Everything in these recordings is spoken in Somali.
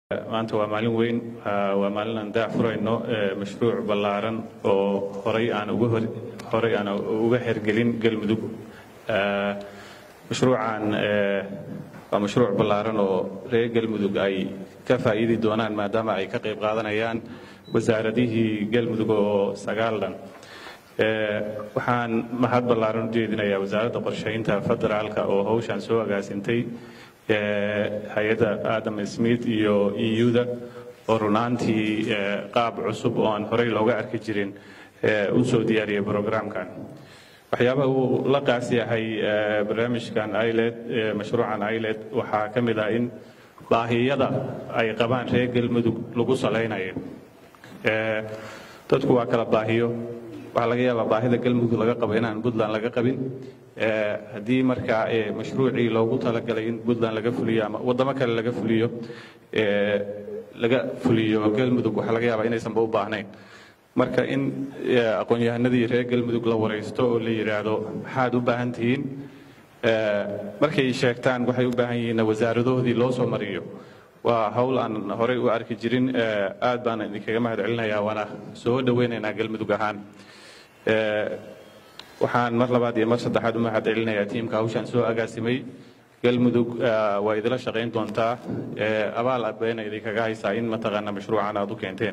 maanta waa maalin weyn waa maalin aan daac furayno mashruuc ballaaran oo horay aan uga hor horay aan uga hergelin galmudug mashruucan waa mashruuc ballaaran oo reer galmudug ay ka faa'iidi doonaan maadaama ay ka qayb qaadanayaan wasaaradihii galmudug oo sagaalan waxaan mahad ballaaran u jeedinayaa wasaaradda qorshaynta federaalka oo hawshan soo agaasintay hay-adda adam smith iyo eu-da oo runaantii qaab cusub oo aan horey looga arki jirin u soo diyaariyay brograamkan waxyaabaha uu la qaas yahay barnaamijkan iled mashruucan iled waxaa ka mid ah in baahiyada ay qabaan reer galmudug lagu salaynayo dadku waa kala baahiyo waxaa laga yaabaa baahida galmudug laga qabo inaan puntland laga qabin haddii markaa mashruucii loogu talagalay in puntland laga fuliyo ama waddamo kale laga fuliyo laga fuliyo galmudug waxaa laga yaabaa inaysanba u baahnayn marka in aqoon-yahanadii reer galmudug la waraysto oo la yidhaahdo maxaad u baahan tihiin markay sheegtaan waxay u baahan yihiin wasaaradahoodii loo soo mariyo waa hawl aan horey u arki jirin aad baan idinkaga mahad celinayaa waana soo dhoweynaynaa galmudug ahaan waxaan mar labaad iyo mar saddexaad u mahad celinayaa tiimka hawshaan soo agaasimay galmudug waa idila shaqayn doontaa abaal bayna idinkaga haysaa in mataqaana mashruucan aad u keenteen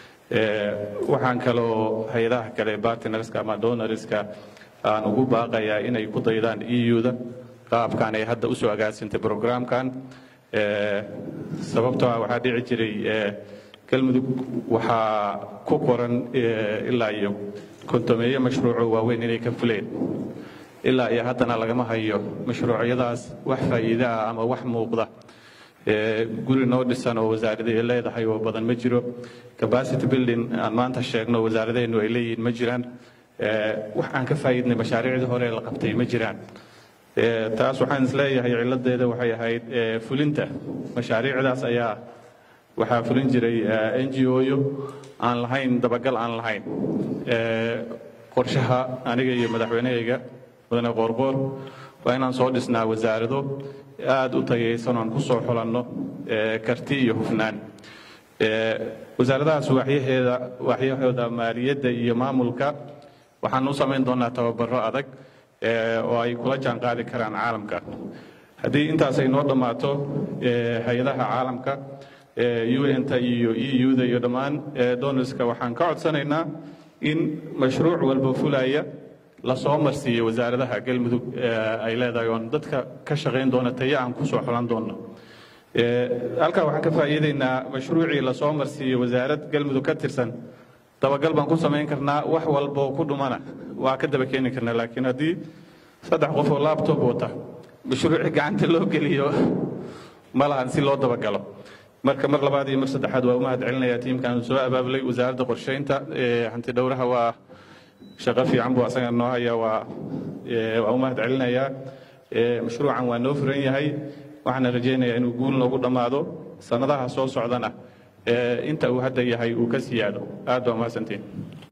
waxaan kaloo hay-adaha kale bartnerska ama donorska aan ugu baaqayaa inay ku daydaan eu-da qaabkan ay hadda usoo agaasintay brograamkan sababtoo ah waxaa dhici jiray galmudug waxaa ku qoran ilaa iyo kontomeeyo mashruuco waaweyn inay ka fuleen ilaa iyo haddana lagama hayo mashruucyadaas wax faa'iida ah ama wax muuqda guri noo dhisan oo wasaaradii leedahay oo badan ma jiro capacity building aan maanta sheegno wasaaradaheennu ay leeyihiin ma jiraan wax aan ka faa'iidnay mashaariicdii hore la qabtay ma jiraan taas waxaan isleeyahay ciladeeda waxay ahayd fulinta mashaariicdaas ayaa waxaa fulin jiray n g o-yo aan lahayn dabagal aan lahayn qorshaha aniga iyo madaxweynehayga mudane qoorqoor waa inaan soo dhisnaa wasaarado aada u tayaysan oan ku soo xulanno karti iyo hufnaan wasaaradahaas waaxyaheeda waaxyahooda maaliyadda iyo maamulka waxaan u samayn doonaa tababaro adag oo ay kula jaan qaadi karaan caalamka haddii intaas ay noo dhammaato hay-adaha caalamka un-ta iyo eu-da iyo dhammaan donorska waxaan ka codsanaynaa in mashruuc walba fulaya lasoo marsiiyo wasaaradaha galmudug ay leedahay oon dadka ka shaqayn doona tayo aan ku soo xulan doonno halkaa waxaan ka faa'iidaynaa mashruucii lasoo marsiiyo wasaarad galmudug ka tirsan dabagal baan ku samayn karnaa wax walboo ku dhumana waa ka daba keeni karnaa laakiin haddii saddex qof oo labtob wata mashruuci gacanta loo geliyo ma lahan si loo dabagalo marka mar labaad iyo mar saddexaad waa u mahad celinayaa tiimkan soo abaabulay wasaaradda qorshaynta hanti dhowraha waa shaqo fiican buu asaga noo haya waa waa u mahad celinayaa mashruucan waa noo furan yahay waxaana rajaynayaa inuu guul noogu dhammaado sannadaha soo socdana inta uu hadda yahay uu ka siyaado aad baa mahadsantiin